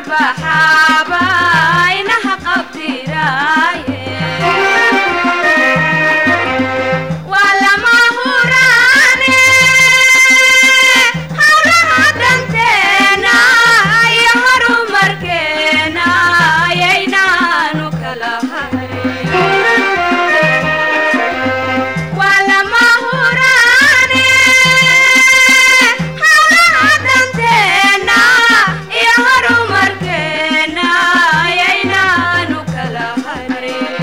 baxaaba inaha qabdiraaye waa lama huraane hawlaha danteena iyo horumarkeena ayaynaanu kala hayn waa lama huraane hawlaha danteena iyo horumarkeena ayaynaanu kala harin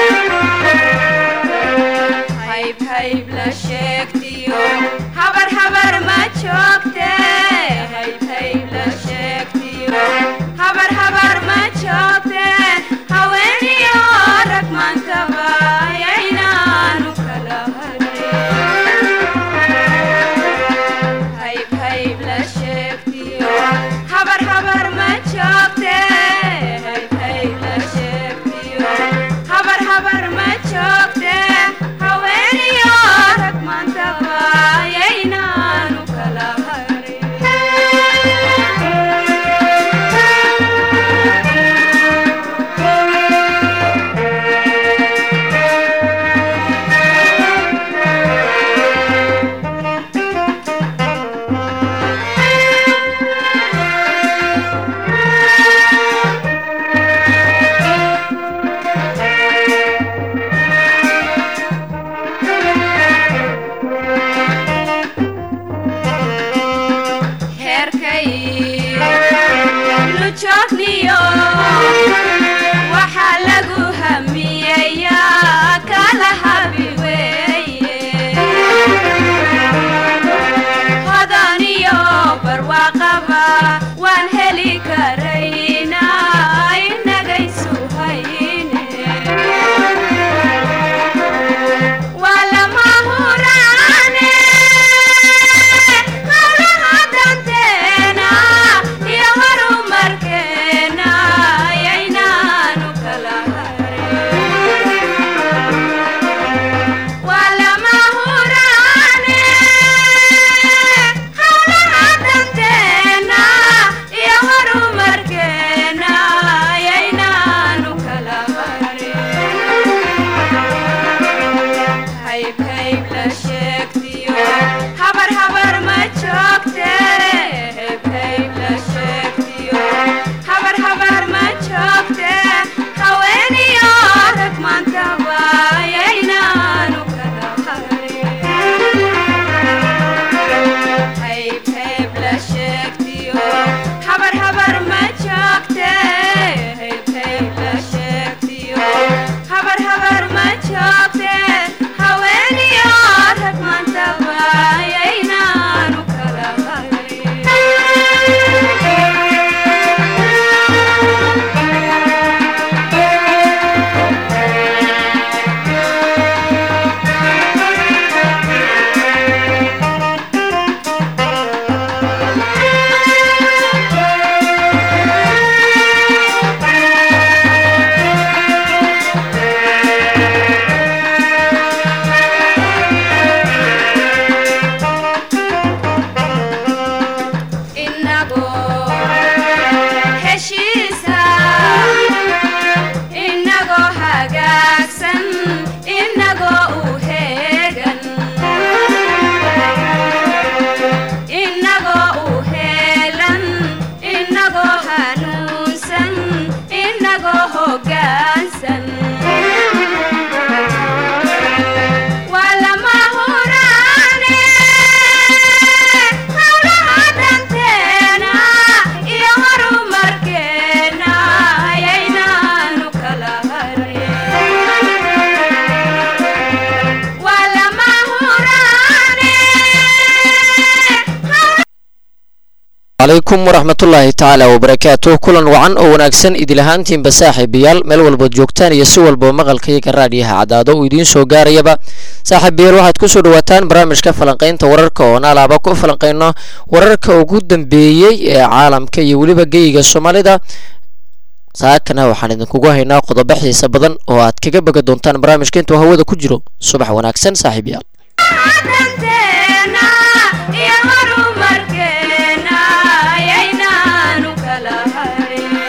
hayb hayb la sheegtiyo habar habar ma joogte hayb hayb la sheegtiyo habar habar ma joogte haweeniyo rag maantaba ayaynaanu kala harin hayb hayb la sheegtiyo habar habar ma joogte hayb hayb la sheegtiyo habar habar ma joogte haweeniyo rag maantaba ayaynaanu kala heerkay lujoogniyo waxaa lagu hamiyayaa kala habi weeye hodaniyo barwaaqaba waan heli karaynaa inagaysu hayne waa lama huraane hawlaha danteena iyo horumarkeena ayaynaanu kala harin waa lama huraane hawlaha danteena iyo horumarkeena ayaynaanu kala harin hayb hayb la sheegtiyo habar habar ma joogte hayb hayb la sheegtiyo habar habar ma joogte haweeniyo rag maantaba ayaynaanu kala harin hayb hayb la sheegtiyo habar habar ma joogte hayb hayb la sheegtiyo habar habar ma joogte haweeniyo rag maantaba ayaynaanu kala inagoo heshiisa inagoo hagaagsan inagoo u heegan inagoo u heelan inagoo hanuunsan inagoo hoggaansan waa lama huraane hawlaha danteena iyo horumarkeena ayaynaanu kala harin waa lama huraane calaykum waraxmatullaahi tacaala wabarakaatuh kulan wacan oo wanaagsan idil ahaantiinba saaxiibayaal meel walbood joogtaan iyo si walbao maqalkayga raadhiyaha cadaado uu idiin soo gaarayaba saaxiibayaal waxaad kusoo dhawaataan barnaamijka falanqaynta wararka oo naalaaba ku falanqayno wararka ugu dambeeyey ee caalamka iyo weliba geyiga soomaalida saakana waxaan idinkugu haynaa qodobo xiisa badan oo aad kaga boga doontaan barnaamijka intuu hawada ku jiro subax wanaagsan saaxiibayaal danteena iyo horumarkeena ayaynaanu kala harin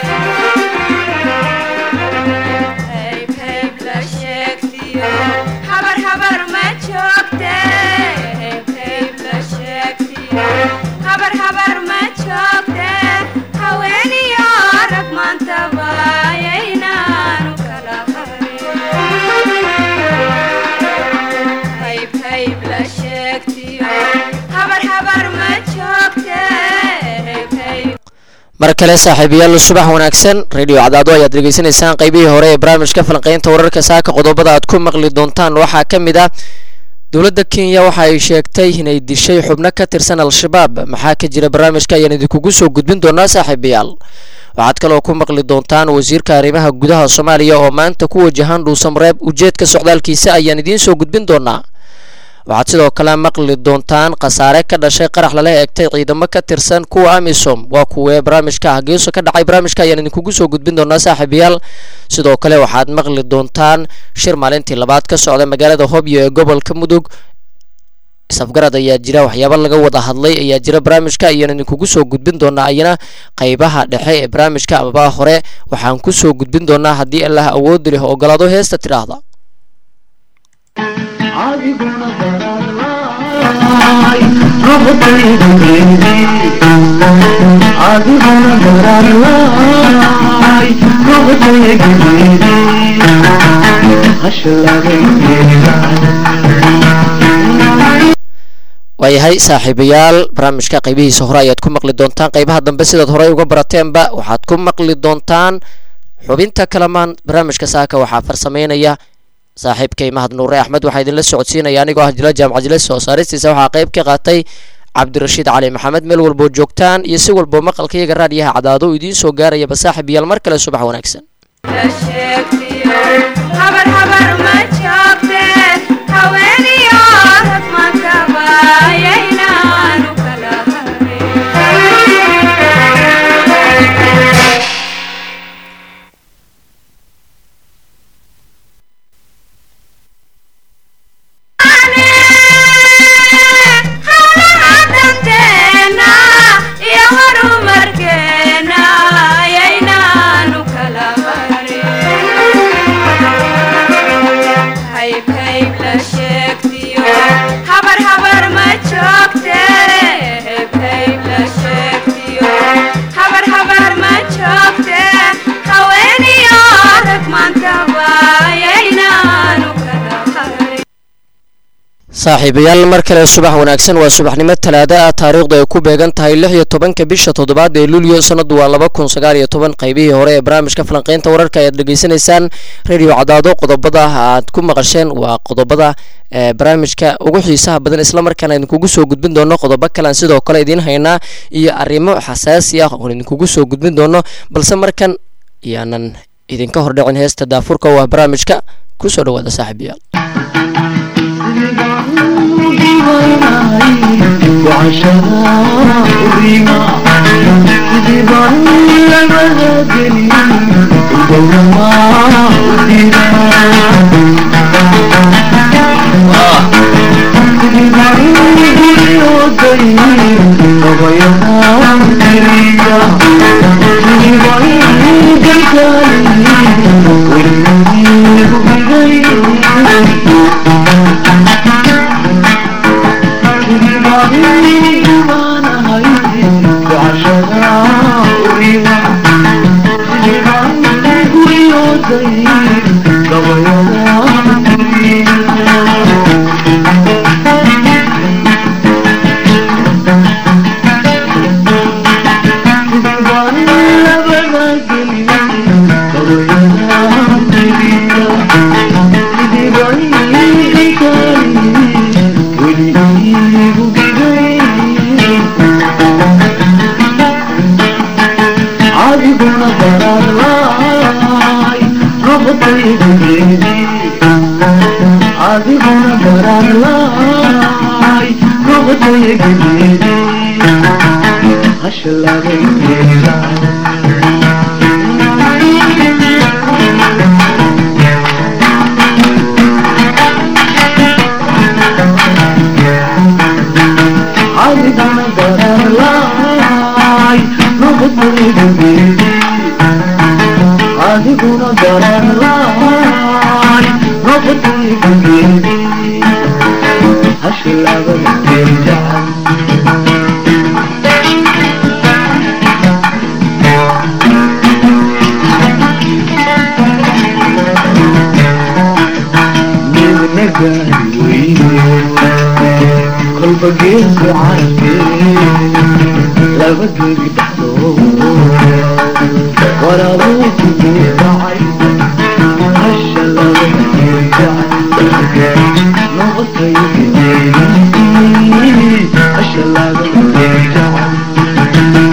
mar kale saaxiibayaal subax wanaagsan radio cadaado ayaad dhegeysanaysaan qaybihii hore ee barnaamijka falanqeynta wararka saaka qodobada aad ku maqli doontaan waxaa ka mid ah dowladda kenya waxa ay sheegtay inay dishay xubno ka tirsan al-shabaab maxaa ka jira barnaamijka ayaan idinkugu soo gudbin doonaa saaxiibayaal waxaad kaloo ku maqli doontaan wasiirka arrimaha gudaha soomaaliya oo maanta ku wajahan dhuusamareeb ujeedka socdaalkiisa ayaan idiin soo gudbin doonaa waxaad sidoo kale maqli doontaan khasaare ka dhashay qarax lala eegtay ciidamo ka tirsan kuwa amisom waa kuwee barnaamijka hageeso ka dhacay barnaamijka ayaan idinkugu soo gudbin doonaa saaxiibayaal sidoo kale waxaad maqli doontaan shir maalintii labaad ka socda magaalada hobyo ee gobolka mudug isafgarad ayaa jira waxyaabo laga wada hadlay ayaa jira barnaamijka ayaan idinkugu soo gudbin doonaa ayana qaybaha dhexe ee barnaamijka amaba hore waxaan kusoo gudbin doonaa haddii allah awoodi leh ogolaado heesta tidhaahda adiguna dararlaay ruqdayda keydii adiguna dararlaay ruqdayda keydii hashalagaygeeda waayahay saaxiibayaal barnaamijka qaybihiisa hore ayaad ku maqli doontaan qaybaha dambe sidaad horey uga barateenba waxaad ku maqli doontaan xubinta kalamaan barnaamijka saaka waxaa farsameynaya saaxiibkay mahad nuure axmed waxaa idinla socodsiinaya anigoo ah jila jaamac jile soo saaristiisa waxaa qayb ka qaatay cabdirashiid cali maxamed meel walboo joogtaan iyo si walboo maqalka iyaga raadiyaha cadaado idiin soo gaarayaba saaxiib yaal mar kale subax wanaagsan la sheegtiyo habar habar ma joogte haweeniyo rag makabayaynaanu kala harin hawlaha danteena iyo horumarkeena ayaynaanu kala harin hayb hayb la sheegtiyo habar habar ma joogte hayb hayb la sheegtiyo habar habar ma joogte haweeniyo rag maantaba ayaynaanu kala harin saaxiibayaal mar kale subax wanaagsan waa subaxnimo talaada ah taariikhdu ay ku beegan tahay lix iyo tobanka bisha toddobaad ee luulyo sanadu waa laba kun sagaal iyo toban qaybihii hore ee barnaamijka falanqeynta wararka ayaad dhegeysanaysaan radio cadaado qodobada aad ku maqasheen waa qodobada ee barnaamijka ugu xiisaha badan islamarkaana idinkugu soo gudbin doono qodobo kalean sidoo kale idiin haynaa iyo arrimo xasaasi ah oon idinkugu soo gudbin doono balse markan iyaanan idinka hordhicin heesta daafurka oo ah barnaamijka kusoo dhawaada saaxiibayaal adiguna dararlaay ruqdayda keydii adiguna dararlaay ruqdayda keydii hashalagaygeeda adiguna dararlaay ruqdayda keydii adiguna dararlaay ruqdayda keydii hashalagaygeeda midna gaari weyne kolba geesu carfe laba gebi dhexdood waraabuu ku duudhacay hasha laba gebi dhacay noqotay gebi hasha laba gebi dhacay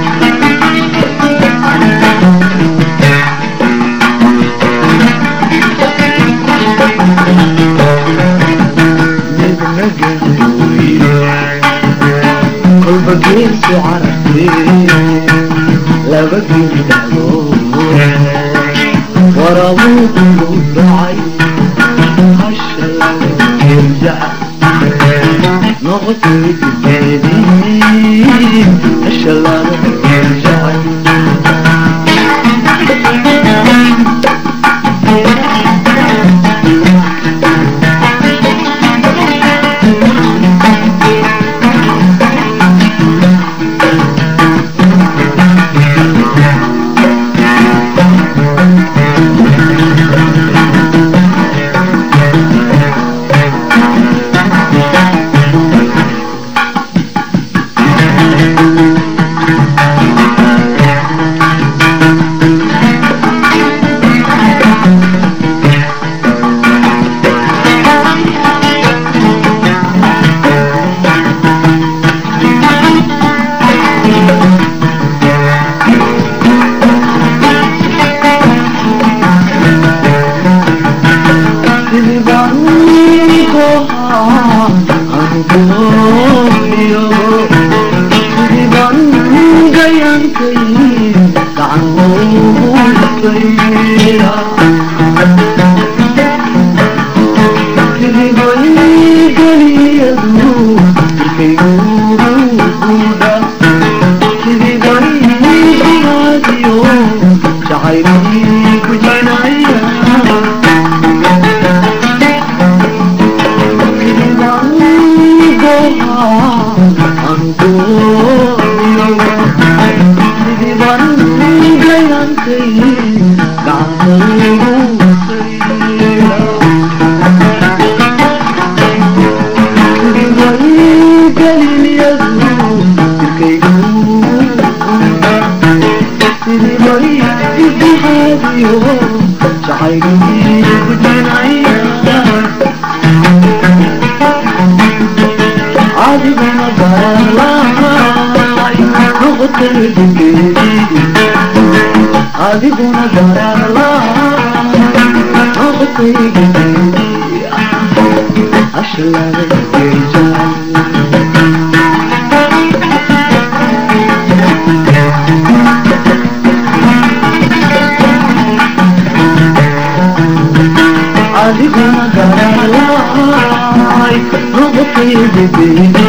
midna gebi kolba geesu carabtee laba gebi dhacdood waraabuu ku duudhacay hasha laba gebi dhacay noqotay gebi hasha laba gebi dhacay adiguna dararla ashlaga geejaan adiguna dararlaay noqotaydideedi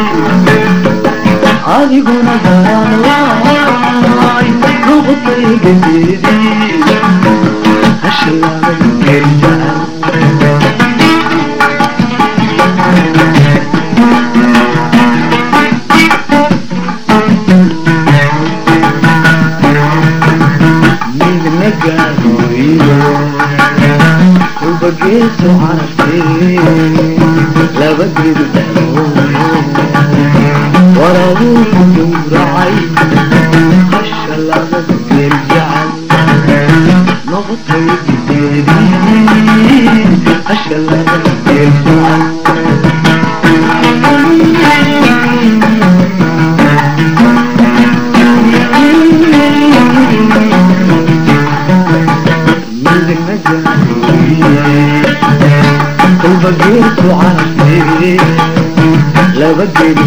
adiguna dararlaay noqotaydideedi ashlaga geejaan midna gaadooyo ulbageeso carabtee laba geedu dhexdooyo waraabuu ku gowracay hasha laga geel jacal noqotay gideedii hasha laga geel jacal midna gaadooyo kolba geesu carabtee laba geedi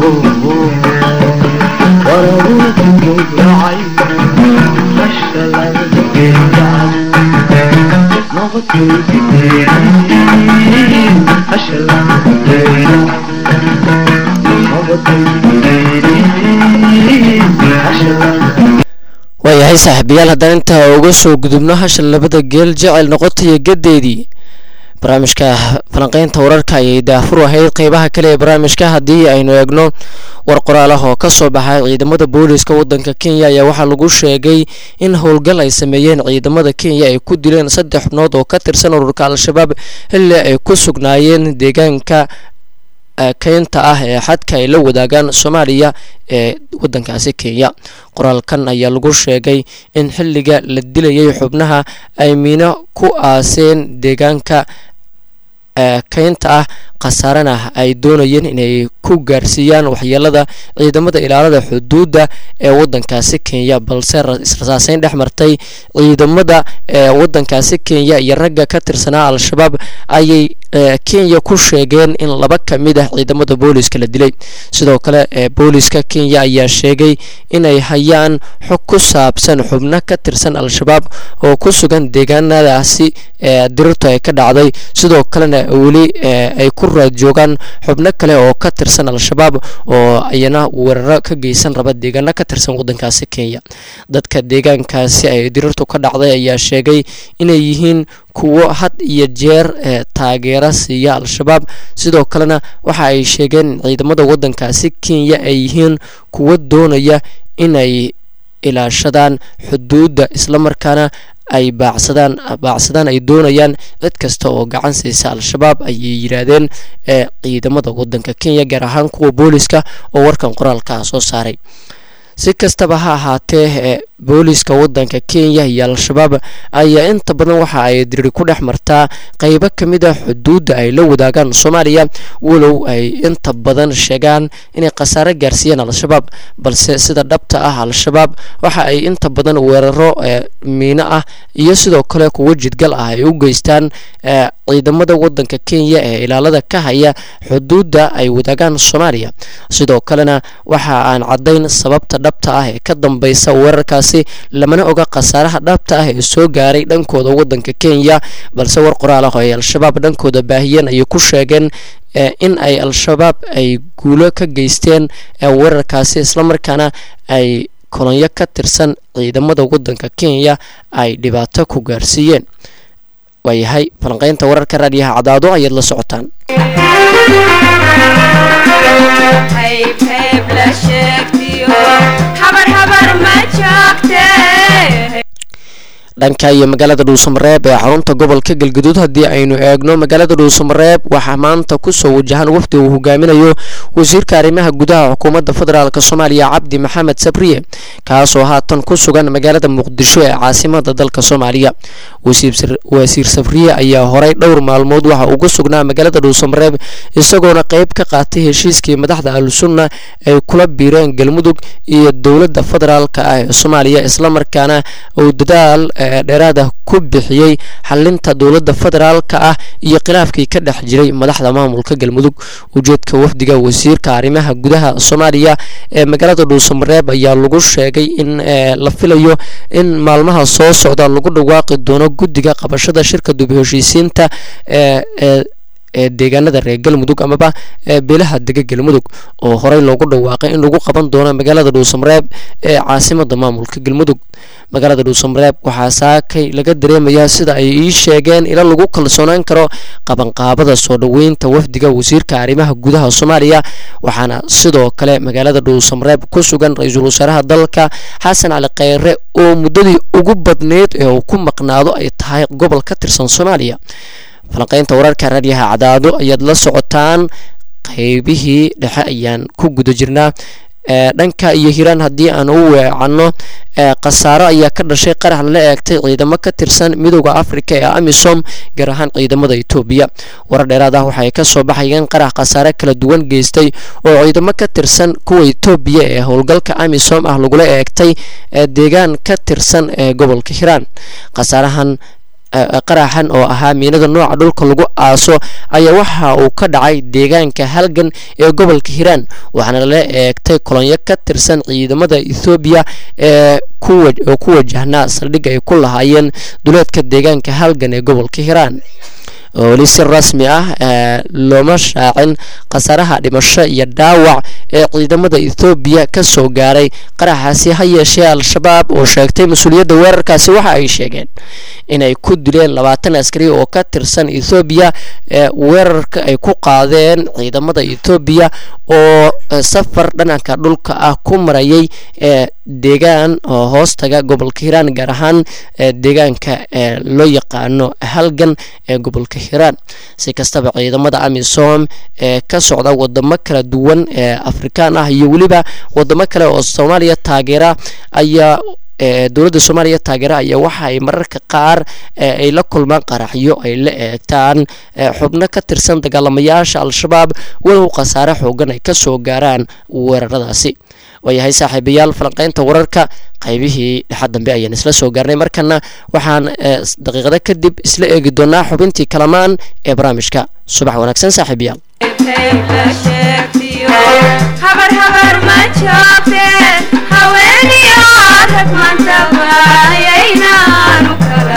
waraabuu ku gowracay hasha laga geeljacal noqotay gideedii hasha laga geeljacal noqotay gideedii hasha laga waayahay saaxiibayaal haddaan intaa uga soo gudubno hasha labada geel jecel noqotaya gadeedii barnaamijka falanqeynta wararka ayay daafur ahayd qeybaha kale ee barnaamijka haddii aynu eegno war qoraalaha oo kasoo baxay ciidamada booliiska wadanka kenya ayaa waxaa lagu sheegay in howlgal ay sameeyeen ciidamada kenya ay ku dileen saddex xubnood oo ka tirsan ururka al-shabaab xilli ay ku sugnaayeen deegaanka keynta ah ee xadka ay la wadaagaan soomaaliya ee wadankaasi kenya qoraalkan ayaa lagu sheegay in xilliga la dilayay xubnaha ay miino ku aaseen deegaanka keynta ah khasaarana ay doonayeen inay ku gaarsiiyaan waxyeelada ciidamada ilaalada xuduudda ee wadankaasi kenya balse israsaaseyn dhex martay ciidamada ee wadankaasi kenya iyo ragga ka tirsanaa al-shabaab ayay kenya ku sheegeen in laba ka mid ah ciidamada booliska la dilay sidoo kale booliska kenya ayaa sheegay inay hayaan xog ku saabsan xubno ka tirsan al-shabaab oo ku sugan deegaanadaasi dirirtu ay ka dhacday sidoo kalena weli ay ku raad joogaan xubno kale oo ka tirsan al-shabaab oo ayana weeraro ka geysan raba deegaano ka tirsan wadankaasi kenya dadka deegaankaasi ay dirirtu ka dhacday ayaa sheegay inay yihiin kuwo had iyo jeer taageero siiya al-shabaab sidoo kalena waxa ay sheegeen in ciidamada wadankaasi kenya ay yihiin kuwo doonaya inay ilaashadaan xuduudda islamarkaana ay baacsadaan baacsadaan ay doonayaan cid kasta oo gacan siisa al-shabaab ayay yidhaahdeen ee ciidamada wadanka kenya gaar ahaan kuwa booliska oo warkan qoraalkaa soo saaray si kastaba ha ahaatee booliska wadanka kenya iyo al-shabaab ayaa inta badan waxa ay diriri ku dhex martaa qeybo ka mid a xuduudda ay la wadaagaan soomaaliya walow ay inta badan sheegaan inay khasaare gaarsiiyeen al-shabaab balse sida dhabta ah al-shabaab waxa ay inta badan weeraro miino ah iyo sidoo kale kuwo jidgal ah ay u geystaan ciidamada wadanka kenya ee ilaalada ka haya xuduudda ay wadaagaan soomaaliya sidoo kalena waxa aan caddayn sababta dhabta ah ee ka dambeysa weerarkaasi lamana oga khasaaraha dhabta ah ee soo gaaray dhankooda wadanka kenya balse war qoraal ah oo ay al-shabaab dhankooda baahiyeen ayay ku sheegeen in ay al-shabaab ay guulo ka geysteen weerarkaasi islamarkaana ay kolonyo ka tirsan ciidamada wadanka kenya ay dhibaato ku gaarsiiyeen waayahay falanqeynta wararka raadiyaha cadaado ayaad la socotaan dhanka iyo magaalada dhuusamareeb ee xarunta gobolka galgaduud haddii aynu eegno magaalada dhuusamareeb waxaa maanta kusoo wajahan wafdi uu hogaaminayo wasiirka arrimaha gudaha xukuumadda federaalk soomaaliya cabdi maxamed sabriye kaasoo haatan ku sugan magaalada muqdisho ee caasimada dalka soomaaliya wasiir sabriye ayaa horay dhowr maalmood waxa ugu sugnaa magaalada dhuusamareeb isagoona qeyb ka qaatay heshiiskii madaxda al-sunna ay kula biireen galmudug iyo dowladda federaalk ah ee soomaaliya islamarkaana uu dadaal dheeraada ku bixiyey xalinta dowladda federaalka ah iyo khilaafkii ka dhex jiray madaxda maamulka galmudug ujeedka wafdiga wasiirka arrimaha gudaha soomaaliya ee magaalada dhuusamareeb ayaa lagu sheegay in la filayo in maalmaha soo socda lagu dhawaaqi doono guddiga qabashada shirka dub heshiisiinta ee ee deegaanada reer galmudug amaba beelaha dega galmudug oo horey loogu dhawaaqay in lagu qaban doono magaalada dhuusamareeb ee caasimada maamulka galmudug magaalada dhuusamareeb waxaa saakay laga dareemayaa sida ay ii sheegeen ila lagu kalsoonaan karo qabanqaabada soo dhoweynta wafdiga wasiirka arrimaha gudaha soomaaliya waxaana sidoo kale magaalada dhuusamareeb ku sugan ra-iisul wasaaraha dalka xasan cali kheyre oo muddadii ugu badneyd ee uu ku maqnaado ay tahay gobol ka tirsan soomaaliya falanqeynta wararka raadiyaha cadaado ayaad la socotaan qeybihii dhexe ayaan ku guda jirnaa dhanka iyo hiiraan haddii aan u weecanno khasaaro ayaa ka dhashay qarax lala eegtay ciidamo ka tirsan midooda afrika ee amisom gaar ahaan ciidamada etoobiya warar dheeraad ah waxaay ka soo baxayeen qarax khasaare kala duwan geystay oo ciidamo ka tirsan kuwa etoobiya ee howlgalka amisom ah lagula eegtay deegaan ka tirsan ee gobolka hiiraan khasaarahan qaraxan oo ahaa miinada nooca dhulka lagu aaso ayaa waxa uu ka dhacay deegaanka halgan ee gobolka hiiraan waxaana lala eegtay kolonyo ka tirsan ciidamada ethoobiya ee oo ku wajahnaa saldhig ay ku lahaayeen duleedka deegaanka halgan ee gobolka hiiraan weli si rasmi ah looma shaacin khasaaraha dhimasho iyo dhaawac ee ciidamada ethoobiya ka soo gaaray qaraxaasi ha yeeshee al-shabaab oo sheegtay mas-uuliyadda weerarkaasi waxa ay sheegeen inay ku dileen labaatan askari oo ka tirsan ethoobiya weerarka ay ku qaadeen ciidamada ethoobiya oo safar dhananka dhulka ah ku marayay deegaan oo hoos taga gobolka hiiraan gaar ahaan deegaanka loo yaqaano halgan ee gobolka hiiraan si kastaba ciidamada amisom ee ka socda wadamo kala duwan ee afrikaan ah iyo weliba wadamo kale oo soomaaliya taageera ayaa dowladda soomaaliya taageera ayaa waxa ay mararka qaar ay la kulmaan qaraxyo ay la eegtaan xubno ka tirsan dagaalamayaasha al-shabaab walow khasaare xoogan ay ka soo gaaraan weeraradaasi waayahay saaxiibayaal falanqeynta wararka qaybihii dhexa dambe ayaan isla soo gaarnay markana waxaan daqiiqado kadib isla eegi doonaa xubintii kalamaan ee barnaamijka subax wanaagsan saaxiibayaal habar habar ma joogte haweeniyo rag mantabayaynaanu kala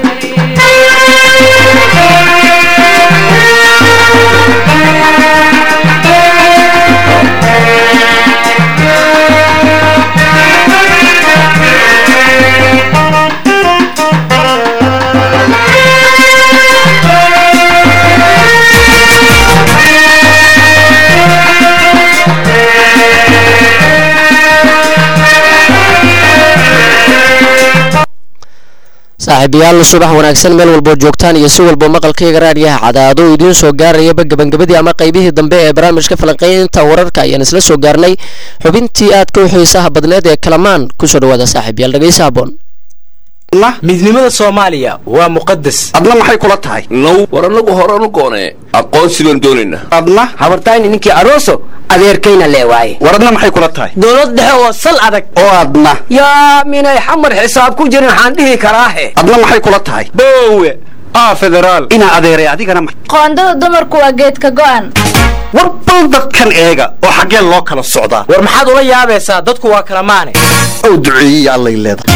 saaxiibayaal subax wanaagsan meel walboo joogtaan iyo si walbo maqalkayga raadiyaha cadaado oo idiin soo gaarayaba gabangabadii ama qaybihii dambe ee barnaamijka falanqeynta wararka ayaan isla soo gaarnay xubintii aadka u xiisaha badneed ee kalamaan kusoo dhawaada saaxiibayaal dhegeysa haboon midnimada soomaaliya waa muqadas adna maxay kula tahay now war annagu horanu goonee aqoonsi baan doonaynaa adna habartayni ninkii arooso adeerkayna leewaaye war adna maxay kula tahay dowlad dhexe oo sal adag oo adna yaa minay xamar xisaab ku jirin waxaan dhihi karaahe adna maxay kula tahay boowe aa federaal inaa adeeray adigana ma qoondada dumarku waa geedka go'an war bal dadkan eega oo xaggee loo kala socdaa war maxaad ula yaabaysaa dadku waa kala maane ow duceeyey allay leedahay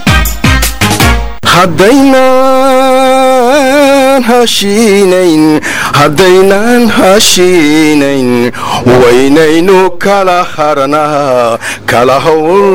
haddaynaan hashiinayn haddaynaan hashiinayn waynaynu kala harnaa kala hawl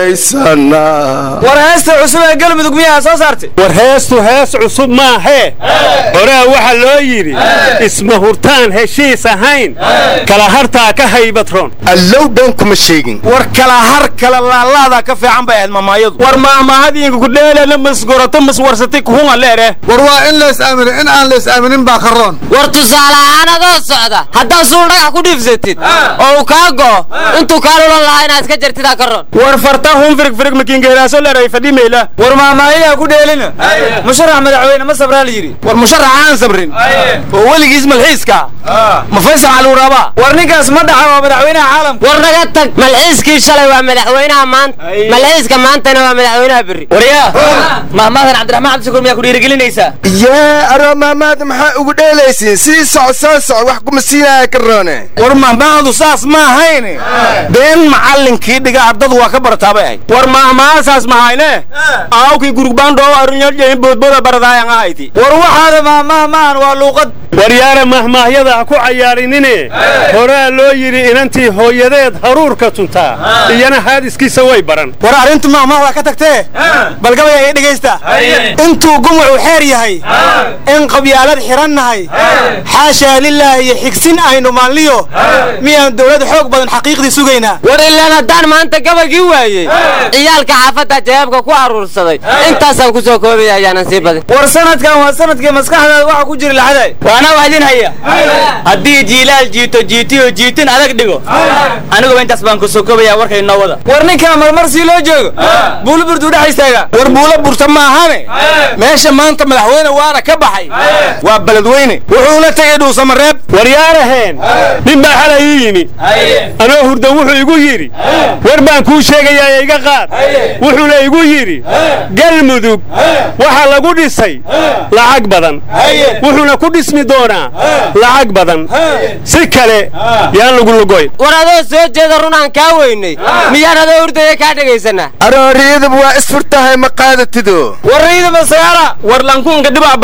yaraysanaa war heesta cusub ee galmudug miyaa soo saartay war heestu hees cusub maahee horaa waxaa loo yidhi isma hurtaan heshiis ahayn kala hartaa ka haybatroon allow been kuma sheegin war kala har kala laalaadaa ka fiican bay ahayd mamaayadu war maamahadiinka kudheelana masgorato maswarsatay kuhunga leere war waa in lays aamino in aan lays aaminin baa karoon war tusaale ahaan adoo socda haddaad suul dhagax ku dhiifsatid oo uu kaa go'o intuu kaa lulan lahaa inaad iska jartidaa ka roon war farta hun firig firig makiingeelaaso leeray fadhimayla war maamaayadaa ku dheelina musharax madaxweyne ma sabraa la yidhi war musharax aan sabrin oo weligiis malxiiska ma faysal caluuraaba war ninkaas ma dhaxa waa madaxweynaha caalamka war naga tag malxiiskii shalay waa madaxweynaha maanta malxiiska maantana waa madaxweynaha berri waryaa maamaadan cabdiraxmaan cabdishakuur miyaa ku dhiirigelinaysaa yaa aroo maamaada maxaa ugu dheelaysiin sii soco soo soco wax kuma siinaya karoone war mahmaahdu saas ma ahayne been macallinkii dhiga ardadu waa ka barataabay ahayd war mahmaasaas mahayne aawkii gurugbaandhoo arunyadhayn boodbooda baradaayan ahayti war waxaada mahmaah maahan waa luuqad waryaara mahmaahyada ha ku cayaarinine horaa loo yidhi inantii hooyadeed haruurka tuntaa iyana haadiskiisa way baran war arrintu mahmaahdaa ka tagtee bal gabaya ii dhegaysta intuu gumucu xeer yahay in qabyaalad xidhannahay xaashaa lilaahi iyo xigsin aynu maalniyo miyaan dowlad xoog badan xaqiiqdii sugaynaa war ilaan haddaan maanta gabagii waayey ciyaalka xaafadda jawaabka ku aruursaday intaasaan ku soo koobaya ayaanan sii badin war sanadkan waa sanadkii maskaxdaada waxa ku jira laxaday waana wax idin haya haddii jiilaal jiito jiitiyo jiitin adag dhigo aniguba intaas baan ku soo koobaya warkay noo wada war ninkaa marmar sii loo joogo buulo burdu dhex istaaga war buulo burta ma ahane meesha maanta madaxweyne waana ka baxay waa beledweyne wuxuuna tegey dhuusamareeb waryaaraheen nin baa xalay ii yimi anoo hurda wuxuu igu yidhi war baan kuu sheegayaa iga qaad wuxuuna igu yidhi galmudug waxaa lagu dhisay lacag badan wuxuuna ku dhismi doonaa lacag badan si kale yaan lagu lugoyn war adoo soo jeeda run aan kaa weynay miyaan adoo hurdaya kaa dhegaysanaa arooriyadaba waa isfurtahay ma qaadatido war riida masagaala war lankuunka dhibac badsateen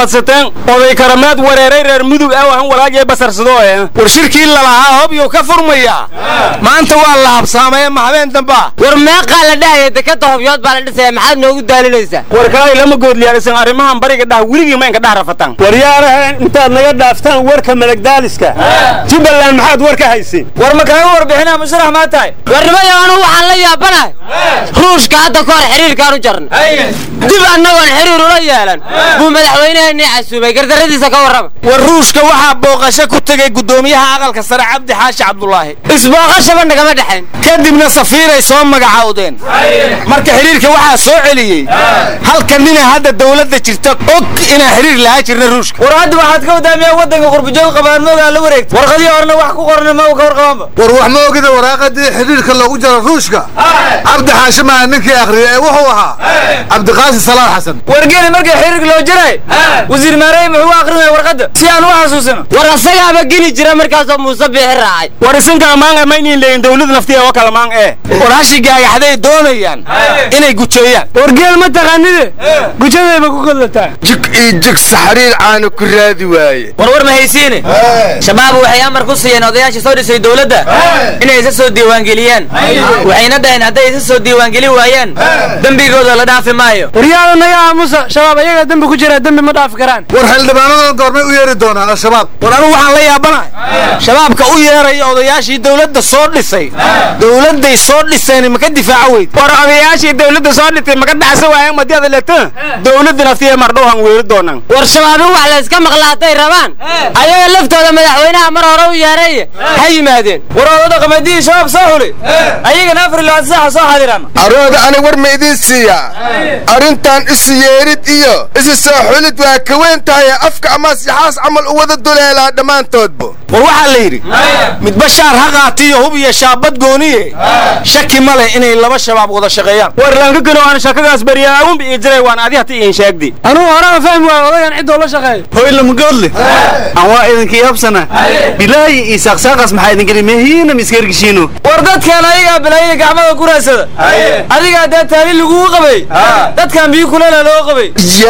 fadaan oday karamaad wareeray reer mudug ah wahan walaajay basarsado ee war shirkii lalahaa hobyuu ka furmayaa maanta waa la habsaamaya ma habeen dambaa war meeqaa la dhahaya dekada hobyood baa la dhisaya maxaad noogu daalinaysaa war kalay lama goodliyaalisan arrimahan bariga dhah weligii maynka dhah rafatan waryaarahan intaad naga dhaaftaan warka malagdaaliska jubbaland maxaad war ka haysiin war ma kaaga warbixinaa musharax maa tahay warnimayo anugu waxaan la yaabanahay ruushka hadda ka hor xiriirkaan u jarnay dib annagoon xiriir ula yeelan buu madaxweyneheenii casuumay gardarradiisa ka warrama war ruushka waxaa booqasho ku tegay guddoomiyaha aqalka sare cabdi xaashi cabdulaahi isbooqashaba nagama dhexayn kadibna safiiray soo magacawdeen marka xiriirka waxaa soo celiyey halka nina hadda dawladda jirta og inaan xiriir lahaa jirna ruushka war hadda waxaad ka wadaamiyaa waddanka qurbujoog qabaanmoogaa la wareegta warqadii horena wax ku qorna ma ka warqabaanba war wax ma ogida waraaqadii xidhiirka loogu jaro ruushka cabdi xaashi maaha ninkii akhriyay ee wuxuu ahaa cabdiqaasi salaal xasan wargeeli markii xiriirka loo jiray wasiir maarey muxuu u akrinaya warqadda si aan u xasuusino war asagaaba geli jira markaasoo muuse biixi raacay war isinka amaanga maynin leeyin dawlad naftiya oo kala maan ee war hashi gaagaxday doonayaan inay gujeeyaan wargeel ma taqaanide gujadayba ku kodlataa jig iyo jig saxariir caana ku raadi waaye war war ma haysiine shabaab waxay amar ku siiyeen odayaashii soo dhisay dowladda inay isa soo diiwaangeliyaan waxayna dhaheen hadday isa soo diiwaangelin waayaan dembigooda la dhaafi maayo waryaada naga aamusa shabaab ayaga dembi ku jira dembi ma dhaafi karaan war xildhibaanadan goormay u yeeri doonaan al-shabaab war anugu waxaan la yaabanahay shabaabka u yeeraya odayaashii dawladda soo dhisay dawladday soo dhiseen maka difaaca weyd war odayaashii dawladda soo dhitay maka dhacsa waayeen madiyada leto dawladda naftiya mardhowhan weeri doonaan war shabaabin wax la iska maqla hadday rabaan ayaga laftooda madaxweynaha mar hore u yeeray ha yimaadeen war odada qamadihii shabaab soo xuli ayagana afar iyo labaatan saaxa soo xadiraan arooda ani war ma idiin siiyaa arrintan isu yeerid iyo isu soo xulid waa ka weyn tahay afka ama sixaas camal u wada duleelaa dhammaantoodba war waxaa la yidhi midba shaar ha qaatiyo hub iyo shaabad gooniye shaki ma leh inay laba shabaab wada shaqeeyaan war lankakano aan shakadaas baryaawun bi jiray waan adi hata iin sheegdi anugu horeba fahmi waayo odagan ciddoo la shaqeeyo hoylamagoodle aan waa idinkii habsana bilaayi iyo saaqsaaqaas maxaa idin geli mehiina miskergishiino war dadkan ayagaa bilaayada gacmada ku raadsada adigaa dee taali lagugu qabay dadkan biyo kuleela loo qabay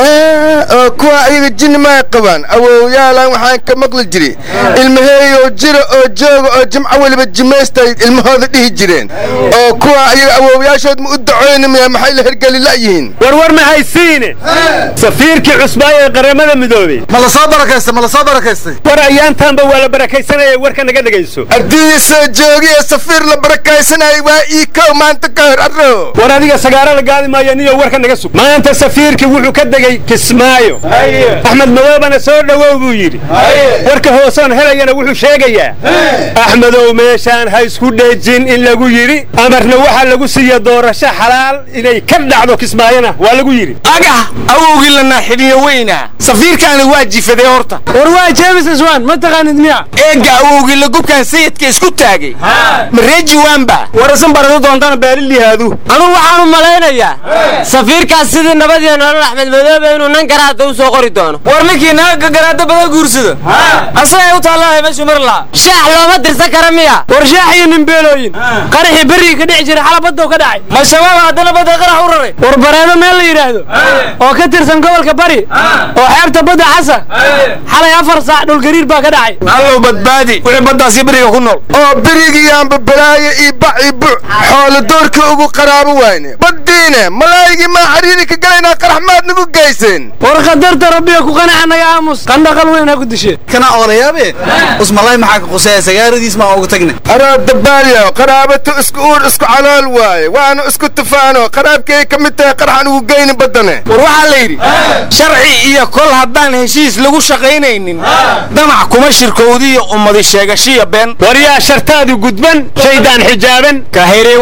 yaa oo kuwa ayaga jinni maa qabaan awowyaalan waxaan ka maqli jiri ilmaheeyoo jira oo jooga oo jimco weliba jimaystay ilmahooda dhihi jireen oo kuwa ayaga awowyaashood ma u dacoynamaya maxay la hergeli la'yihiin war war ma haysiine safiirkii cusbaay ee qaramada midoobey ma la soo barakaystay ma la soo barakaystay war ayaantaanba waa la barakaysanaya warka naga dhegayso haddii soo joogiyo safiir la barakaysanayay waa ii kow maanta ka hor arro war adiga sagaaro la gaadi maayo niyo warka naga sug maanta safiirkii wuxuu ka degay kismaayo axmed madoobana soo dhowow buu yidhi warka hoosoon helayana wuxuu sheegayaa axmedow meeshaan ha isku dhejin in lagu yidhi amarna waxaa lagu siiya doorasho xalaal inay ka dhacdo kismaayona waa lagu yidhi agah awowgii lanaa xidhiyo weyna safiirkaani waa jifaday horta war waa james iswan ma taqaanid miya eegga awowgii lagubkan sayidka isku taagay ma reejiwaanba war isan barado doontana baalilihaadu anugu waxaan u malaynayaa safiirkaas sidii nabadiyo nolol axmed madoobe inuu nan garaada u soo qori doono war ninkii naga garaada badan guursada asagay u taallahay meeshuu mar lahaa shaax looma dirsan kara miya war shaax iyo nimbeelooyin qaraxii berrigii ka dhici jiray xalabadoo ka dhacay ma shabaab haddana badda qarax u raray war bareedo meel la yidhaahdo oo ka tirsan gobolka bari oo xeebta badda xasa xalay afar saac dhulgariir baa ka dhacay allow badbaadi wixii baddaasi beriga ku nool oo berigiyaanba balaayo iyo bac iyo buc xoolo doorka ugu qaraabo wayne baddiine malaa'igii maa xariiri ka galaynaa qarax maad nagu geyseen war qadarta rabbiga ku qanaca naga aamus qandhaqal weyn ha ku dishee kana oolayaabe usmalay maxaa ka qusaya sagaaradiis maa ugu tagne aroo dabaalyo qaraabatu isku uur isku calool waaye waanu isku tufaano qaraabkay ka mid tahay qaraxan ugu geyni baddane war waxaa la yidhi sharci iyo kol haddaan heshiis lagu shaqaynaynin damac kuma shirkowdiyo ummadi sheegashiya been war yaa shartaadu gudban shaydaan xijaaban ka heri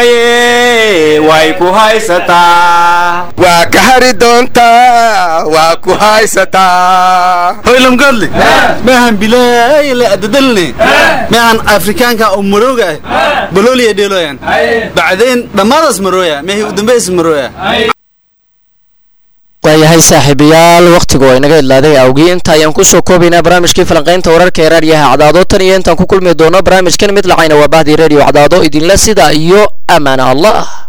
waysaye way ku haysataa waa ka hari doontaa waa ku haysataa hoylamgoodle maahan bilaay la adadalne maahan afrikaanka oo marooga ah balooliya dheelooyan bacdeen dhammaadaas marooya meehii u dambays marooya waayahay saaxiibayaal wakhtigu waa inaga idlaaday awgii inta ayaan kusoo koobaynaa barnaamijkii falanqaynta wararka ee raadiyaha cadaado tan iyo intaan ku kulmi doono barnaamijkan mid lacayna waa bahdii radio cadaado idinle sida iyo amaana allah